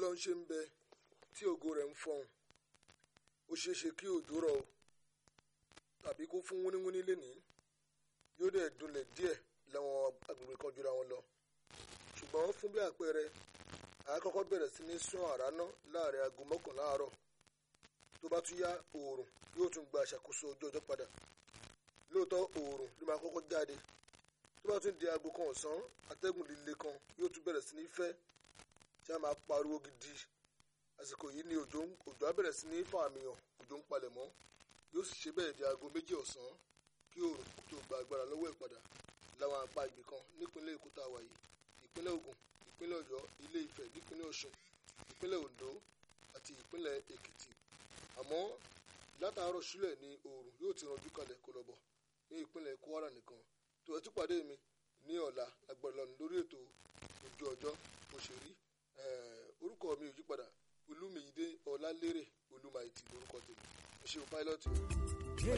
ọlọ́run ṣe ń bẹ tí ògo rẹ̀ ń fọhùn ó ṣeé ṣe kí òjò rọ̀ o tàbí kó fún wúníwúní lénìí yóò dẹ̀ dunlẹ̀ díẹ̀ láwọn agbègbè kan jura wọn lọ ṣùgbọ́n fún bí àpẹẹrẹ àkọ́kọ́ bẹ̀rẹ̀ sí ní sún àrá ná láàrin aago mọ́kànlá àárọ̀ tó bá tún yá oòrùn yóò tún gba àṣàkóso ojú ọjọ́ padà lóòótọ́ oòrùn ló máa kọ́kọ́ jáde tó bá tún di aago kan ọ̀sán atẹ́gùn líle kan yóò tún bẹ̀rẹ̀ sí ní fẹ́ tí a máa pariwo gidi àsìkò yìí ni òjò òjò á bẹ̀rẹ̀ sí ní fàmìyàn òjò ń palẹ̀ mọ́ yóò sì ṣe bẹ́ẹ̀ di aago méjì ọ̀sán kí oòrùn tó gba agbára lọ́wọ́ ẹ̀ padà láwọn apá ibì kan nípínlẹ̀ èkó tá a wà yìí ìpínlẹ̀ ògùn ìpínlẹ̀ ọ̀yọ́ ilé ifẹ̀ nípínlẹ̀ ọ̀ṣun ìpínlẹ̀ oǹdó àti ìpínlẹ̀ èkìtì àmọ́ látàárọ̀ sílẹ̀ ni oòrùn yóò ti ranjú kalẹ̀ kó lọ bọ̀ ní ìpínlẹ̀ kwara nìkan tó ẹ tún pàdé mi ní ọ̀la agbára lọ́nà lórí ètò ojú ọjọ́ bó ṣe rí orúkọ mi ò yípadà olúmiyídé ọlálérè olúmayìtì lórúkọ tèmi ẹ ṣeun pilot.